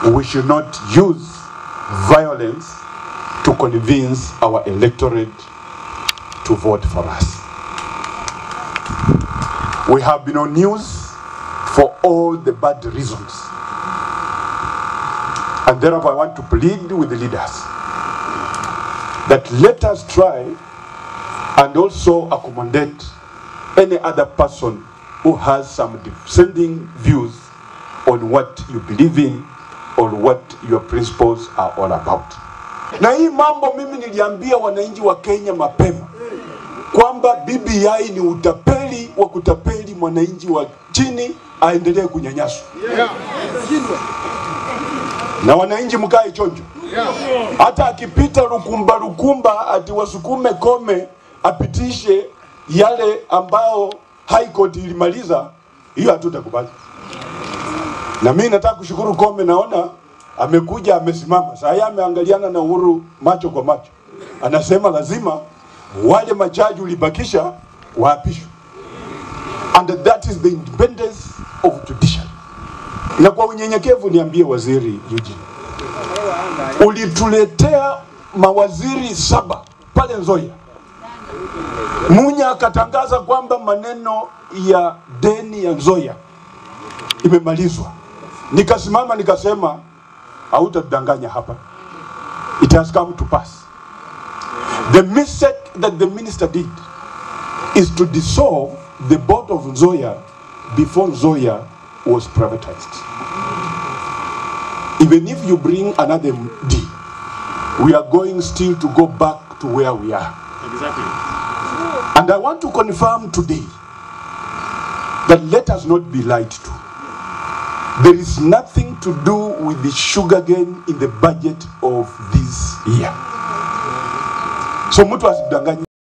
we should not use violence to convince our electorate to vote for us. We have been on news for all the bad reasons. And therefore, I want to plead with the leaders that let us try and also accommodate any other person who has some dissenting views on what you believe in or what your principles are all about. Na hii mambo mimi niliambia wananchi wa Kenya mapema kwamba BBI ni utapeli wa kutapeli mwananchi wa chini aendelee kunyanyaswa. Na wananchi mkae chonjo, hata akipita lukumba lukumba ati wasukume kome apitishe yale ambao High Court ilimaliza, hiyo hatutakubali. Na mimi nataka kushukuru Kome, naona amekuja amesimama saa hii, ameangaliana na Uhuru macho kwa macho, anasema lazima wale majaji ulibakisha waapishwe, and that is the independence of judiciary. Na kwa unyenyekevu niambie Waziri Eugene, ulituletea mawaziri saba pale Nzoia, Munya akatangaza kwamba maneno ya deni ya Nzoia imemalizwa. Nikasimama nikasema, hautatudanganya hapa, it has come to pass. The mistake that the minister did is to dissolve the board of Nzoia before Nzoia was privatized. Even if you bring another D, we are going still to go back to where we are. And I want to confirm today that let us not be lied to. There is nothing to do with the sugar cane in the budget of this year. So mtu asidanganye.